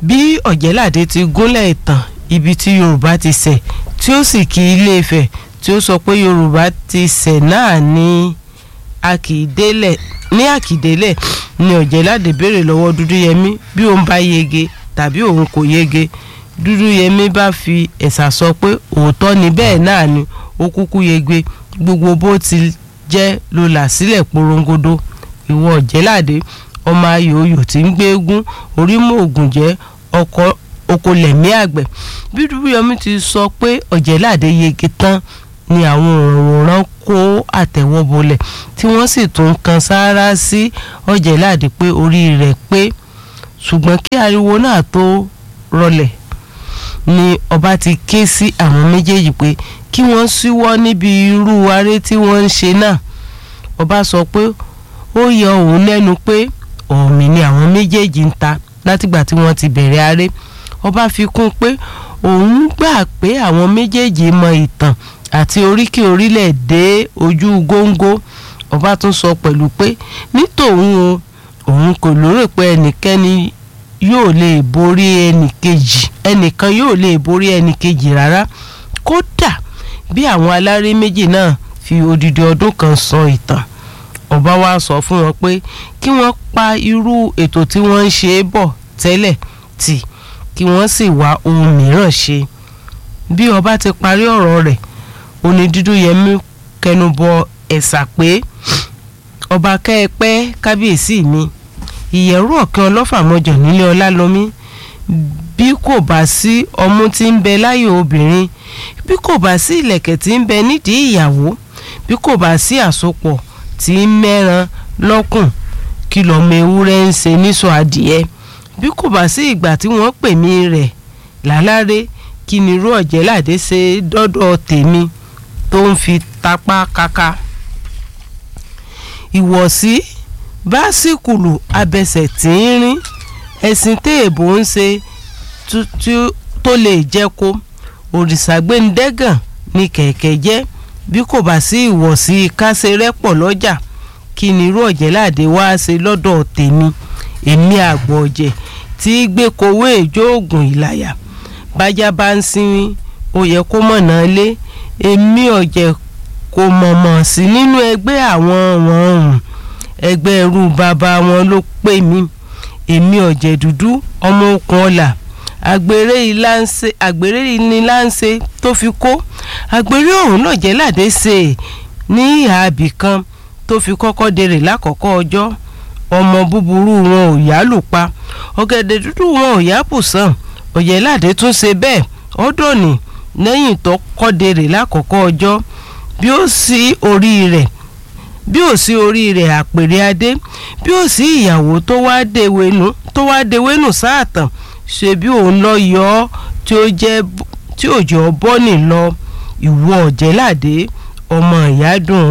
bí ọ̀jẹ̀ládé ti gúnlẹ̀ ìtàn ibi tí yorùbá ti ṣẹ̀ tí ó sì kí ilé Ifẹ̀ tí ó sọ pé yorùbá ti ṣẹ̀ náà ní àkìdélẹ̀ ní àkìdélẹ̀ ni ọ̀jẹ̀ládé béèrè lọ́wọ́ dúdúyẹmí bí òun bá yege tàbí òun kò yege dúdúyẹmí bá fi ẹ̀sà sọ pé òótọ́ ni bẹ́ẹ̀ náà ni ó kúkú yege gbogbo bó ti jẹ́ ló là sílẹ̀ porongodo ìwọ ọ̀jẹ̀ládé ọmọ ayò oyò tí ń gbé eégún orímọ̀ ògùn jẹ́ ọkọ̀ okòlẹ̀mí àgbẹ̀ bí dúdúyẹmí ti sọ pé ọ̀jẹ̀ládé yege tán ni àwọn òǹwòrán kó àtẹ́wọ́ bolẹ̀ tí wọ́n sì tún kan sáárá sí ọ̀jẹ̀ládé pé orí rẹ̀ pé ṣùgbọ́n kí ariwo náà tó rọlẹ̀ ni ọba ti ké sí àwọn méjèèjì pé kí wọ́n ṣíwọ́ níbi irú aré tí wọ́n ń ṣe náà ọba sọ pé ó yọ òun lẹ́nu pé ọ̀mì ni àwọn méjèèjì ń ta látìgbà tí wọ́n ti bẹ̀rẹ̀ aré ọba fi kún pé òun gbà pé àwọn méjèèjì mọ ìtàn àti oríkì orílẹ̀ dé ojú góńgó ọba tún sọ pẹ̀lú pé nítòun o òun kò lérò pé ẹnikẹ́ni yóò lè borí ẹnìkejì ẹnìkan yóò lè borí ẹnìkejì rárá kódà bí àwọn aláré méjì náà fi odidi ọdún kan sọ ìtàn ọba wa sọ fún wọn pé kí wọ́n pa irú ètò tí wọ́n ń ṣe bọ̀ tẹ́lẹ̀ tì kí wọ́n sì wá ohun mìíràn ṣe bí ọba ti parí ọ̀rọ̀ rẹ̀ oní dúdú yẹmí kẹnubọ ẹ̀sà pé ọba kẹ́ẹ̀pẹ́ kábíyèsí mi ìyẹ̀rú ọ̀kẹ́ ọlọ́fàmọ́jọ nílé ọlálọ́mí bí kò bá sí ọmú tí ń bẹ láyò obìnrin bí kò bá sí ìlẹ̀kẹ̀ tí ń bẹ nídìí ìyàwó bí kò bá sí àsopọ̀ tí ń mẹ́ran lọ́kùn kí lọ́mọ ewúrẹ́ ń ṣe níṣọ adìẹ bí kò bá sí ìgbà tí wọ́n pè mí rẹ̀ láláré kí ni irú ọ̀jẹ̀ládé ṣe dọ́dọ̀ tèmi tó ń fi tapá kaka ìwọ̀sí básíkùlù abẹsẹ̀ tínrín ẹ̀sìn téèbó ń ṣe tó lè jẹ́ kó òrìṣàgbéǹdẹ́gàn ni kẹ̀kẹ́ jẹ́ bí kò bá sí ìwọ̀sí kásẹ̀rẹ́pọ̀ lọ́jà kí ni irú ọ̀jẹ̀ládé wá ṣe lọ́dọ̀ tèmi èmi àgbọ̀ ọ̀jẹ̀ tí gbé kowó èjò oògùn ìlàyà bájá bá ń sinmi ó yẹ kó mọ̀nà lé èmi ọ̀jẹ̀ kò mọ̀mọ̀ sí nínú ẹgbẹ́ àwọn wọn ọ̀hún ẹgbẹ́ ẹrú bàbá wọn ló pè mí èmi ọ̀jẹ̀ dúdú ọmọ okùn ọ̀là àgbèrè ìlànṣe àgbèrè ìníláǹṣe tó fi kó àgbèrè ọ̀hún náà jẹ́ ládé ṣe ní ìhà àbì kan tó fi kọ́kọ́ dèrè lákọ̀ọ́kọ́ ọjọ́ ọmọ búburú wọn ò yá lù pa ọ̀gẹ̀dẹ̀ dúdú wọn ò yá bùsàn ọ̀jẹ̀ládé tún ṣe bẹ́ẹ̀ ọ̀dọ́ni lẹ́yìn tó kọ́ dèrè lákọ̀ọ́kọ́ ọjọ́ bí ó sí orí rẹ̀ bí ó sí orí rẹ̀ àpèrè adé bí ó sí ìyàwó tó wá dewénú tó wá dewénú sáàtàn ṣe bí òun lọ yọ ọ́ tí ó jẹ́ tí òjò bọ́nì lọ ìwọ ọ̀jẹ̀ládé ọmọ ìyá dùn